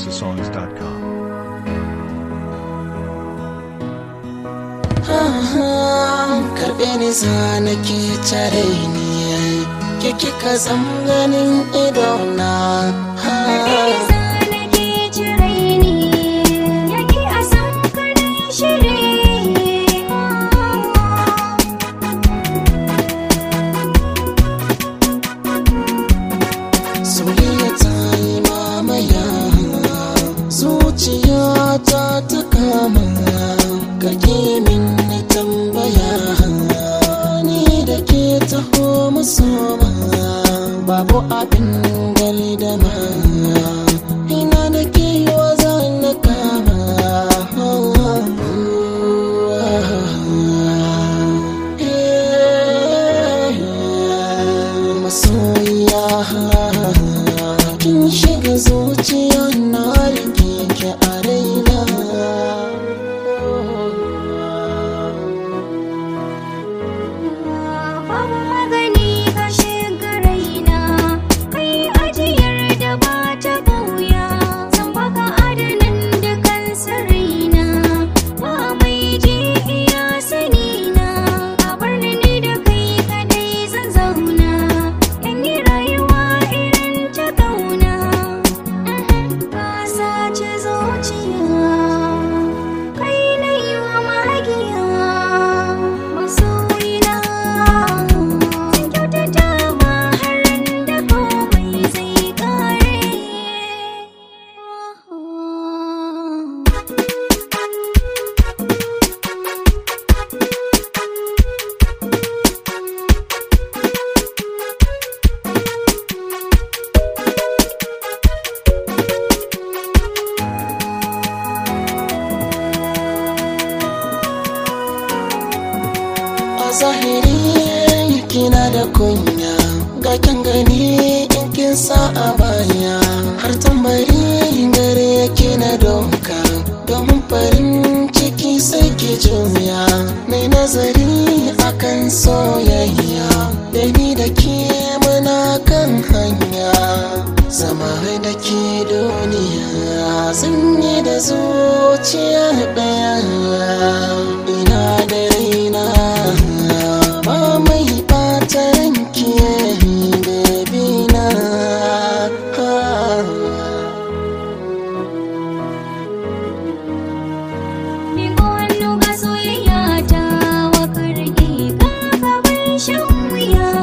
houseofsongs.com. karɓe ni za na ke tare ni ke kika zam ganin idona soyayya ta yi mamaya zuciya ta ta kama kake min na tambaya ni da ke taho musoma babu abin gali da ma ina da ke wa zan na kama masoyiya kin shiga zuciya na rike ki a raina Babu magani ka shiga raina, kai ajiyar da ba ta bauya. Zan baka adanan dukan sirrina, ba mai ji iya sanina. A bar ni ni da kai kadai zan zauna, in yi rayuwa irin ta ƙauna. Ka sace zuciya, kai na yi wa magiya. Masoyina, zan kyautata ma har da komai zai ƙare. a zahiri kina da kunya ga kin gani in kin sa a baya har tambari gare yake na doka domin farin ciki sai ki juya mai nazari akan soyayya da ni da ke muna kan hanya zama da ke duniya sun yi da zuciya ɗaya ina da raina ba mai ɓata ranki baby na Miko hannu ga soyayya ta wa karki ka gaban shan wuya